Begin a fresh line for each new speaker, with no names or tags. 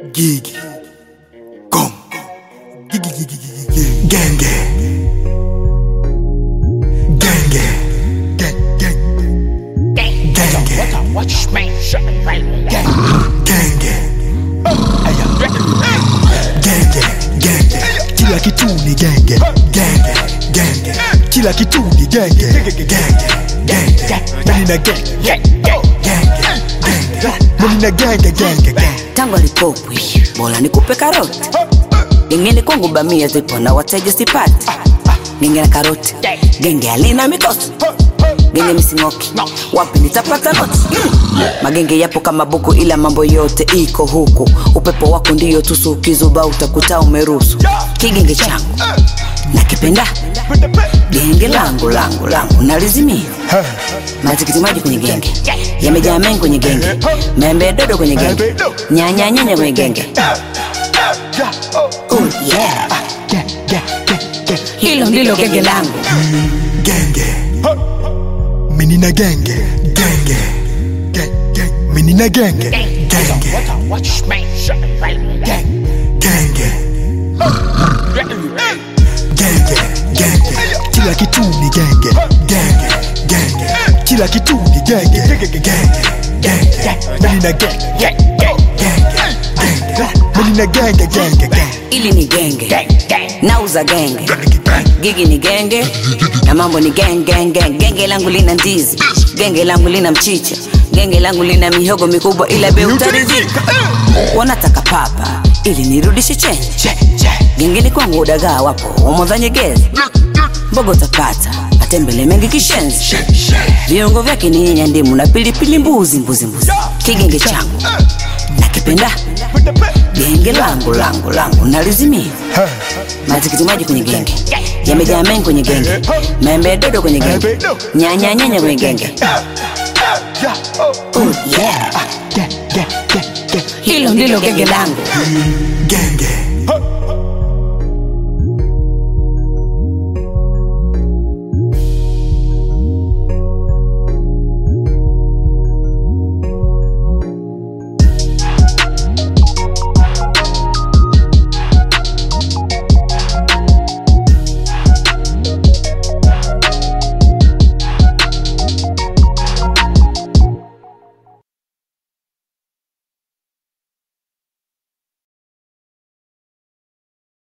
Gigi. Gom. Gigi, gigi, gigi, gigi. Genge. Genge. Gang, gang. Genge.
Watch me shut right
Genge. Genge. Genge. Kila kitu ni genge. Genge. Genge. Kila kitu ni genge. Genge. Genge. Mimi na genge. Genge. Genge. Mimi na genge genge genge.
tangu alipopwi bora nikupe karoti gengeni kwangu bamia zipo na wateja sipati genge na karoti genge alina mikosi genge misingoki wapi nitapata noti magenge yapo kama buku ila mambo yote iko huku upepo wako ndiyo tusu ukizuba utakuta umeruhusu kigenge changu nakipenda genge langu langu langu nalizimia matikiti maji kwenye genge yamejaa mengi kwenye genge membe dodo kwenye genge nyanya nyanya kwenye genge oh yeah hilo ndilo genge langu
genge mini na genge genge Ge- ge- mini na genge genge
Watch me shut right
genge genge genge kila kitu ni genge genge genge kila kitu ni genge genge genge mini na genge genge genge mini na genge genge genge
ili ni genge nauza genge gigi ni genge na mambo ni gengenge genge langu lina ndizi genge langu lina mchicha genge langu lina mihogo mikubwa ila be utaridhika wanataka papa ili nirudishe chenji gengeni kwangu udagaa wapo wamodhanyegezi mbogo utapata matembele mengi kishenzi viungo vyake ni nyanya ndimu na pilipili mbuzi mbuzi mbuzi kigenge changu nakipenda genge langu langu langu nalizimia matikiti maji kwenye genge yamejaa mengi kwenye genge membe dodo kwenye genge nyanya nyanya kwenye genge oh yeah hilo ndilo genge langu
genge